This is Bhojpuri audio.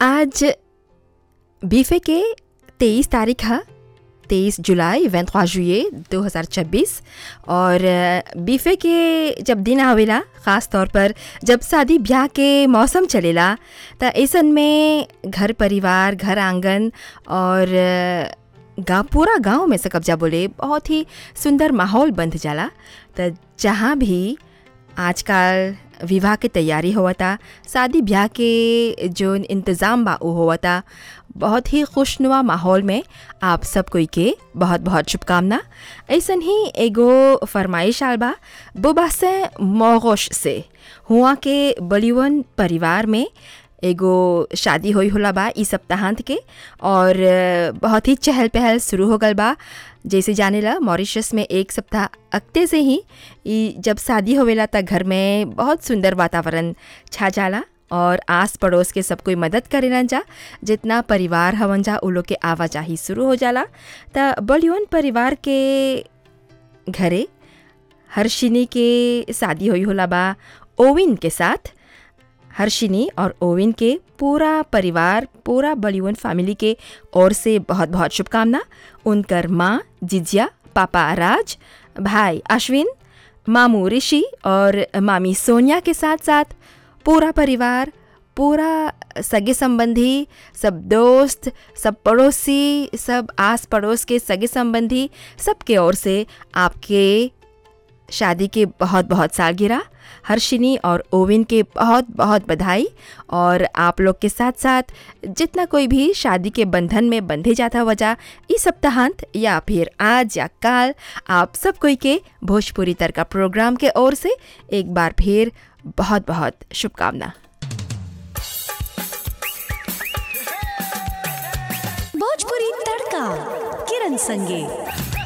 आज बीफे के तेईस तारीख है तेईस जुलाई वेंतवा जुए 2026 और बीफे के जब दिन आवेला ख़ास तौर पर जब शादी ब्याह के मौसम चलेला त ऐसन में घर परिवार घर आंगन और गाँव पूरा गांव में से कब्जा बोले बहुत ही सुंदर माहौल बंध जाला त जहाँ भी आजकल विवाह के तैयारी होवता शादी ब्याह के जो इंतज़ाम बा उ होवता बहुत ही खुशनुमा माहौल में आप सब कोई के बहुत बहुत शुभकामना ऐसन ही एगो फरमाइश आल बा बुबा से मोगोश से हुआ के बलिवन परिवार में एगो शादी होई होला बा ई सप्ताहांत के और बहुत ही चहल पहल शुरू हो गल बा जैसे जाने ला मॉरिशस में एक सप्ताह अगते से ही ई जब शादी होवेला त घर में बहुत सुंदर वातावरण छा जाला और आस पड़ोस के सब कोई मदद करेलन जा जितना परिवार हवन जा उ लोग के आवाजाही शुरू हो जाला त बलियन परिवार के घरे हर्षिनी के शादी हुई होला बा ओविन के साथ हर्षिनी और ओविन के पूरा परिवार पूरा बलिवन फैमिली के ओर से बहुत बहुत शुभकामना उनकर माँ जिजिया पापा राज भाई अश्विन मामू ऋषि और मामी सोनिया के साथ साथ पूरा परिवार पूरा सगे संबंधी सब दोस्त सब पड़ोसी सब आस पड़ोस के सगे संबंधी सबके ओर से आपके शादी के बहुत बहुत सालगिरह हर्षिनी और ओविन के बहुत बहुत बधाई और आप लोग के साथ साथ जितना कोई भी शादी के बंधन में बंधे जाता वजह इस सप्ताहांत या फिर आज या काल आप सब कोई के भोजपुरी तर का प्रोग्राम के ओर से एक बार फिर बहुत बहुत शुभकामना भोजपुरी तड़का किरण संगे